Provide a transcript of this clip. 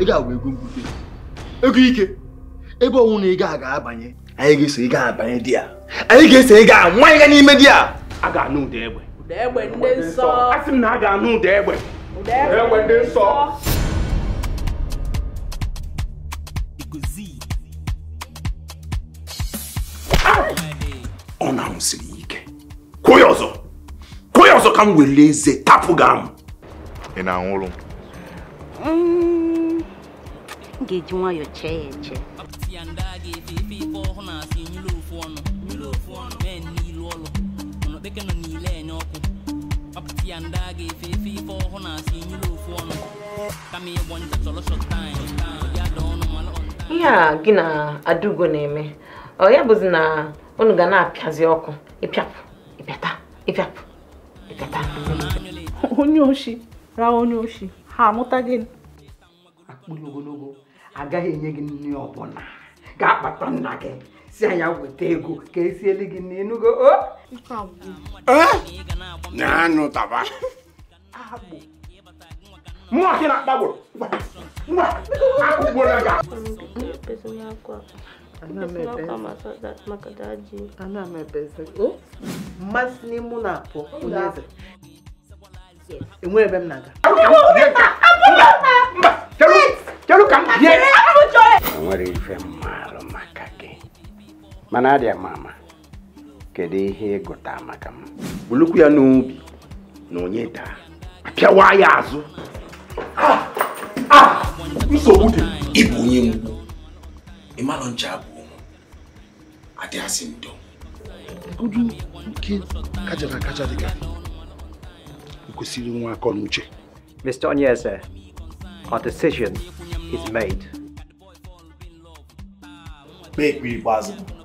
ego a bụ ego mgbute ego ike ebe ọnwụ na ego a ga-abanye anyị ga-eso ego abanye di ya anyị ga-eso ego a nwanyị ga n'ime di ya a ga-anụ ụda egbe ụda egbe ndị nsọ a sị m na a ga-anụ ụda egbe ụda egbe ndị nsọ ọ na-ahụsiri ike kwụọ ya ọzọ kwụọ ya ọzọ ka m were eze tapụ gị amụ ị na-anwụrụ m m ga-eji nwayọọ chee ya eche ihe a gị na adaugo na-eme ọ ya bụzi na unu ga na-apịazi ọkụ ịpịapụ ịpịata ịpịapụ ịpịata onye oshi ra onye oshi ha amụta gị akpụrụ ogologo agaghị enye gị nri ọbụla ga-akpata nna gị si anya weta ego ka esieli gị n'enugo o na-anụ taba mụ akị na-akpagburu akụgburu ga ana m ebezi o mmasị n'ime na-apụ onye eze enwere ebe m na-aga kedu ka m bie nwere ife mmalụ maka gị mana adịa m ama kedu ihe ịgụta maka m bulukwu ya n'obi na onye daa apịawa ya azụ nsogbu dị ịbụ onye mgbu ịmalụ ncha bụ ụmụ adịghasị ndo udu nke kajara akaja dịka kwesịrị nwa akọ na uche Mr. Onyeze, our decision is made. kpee ekpere ikpeazụ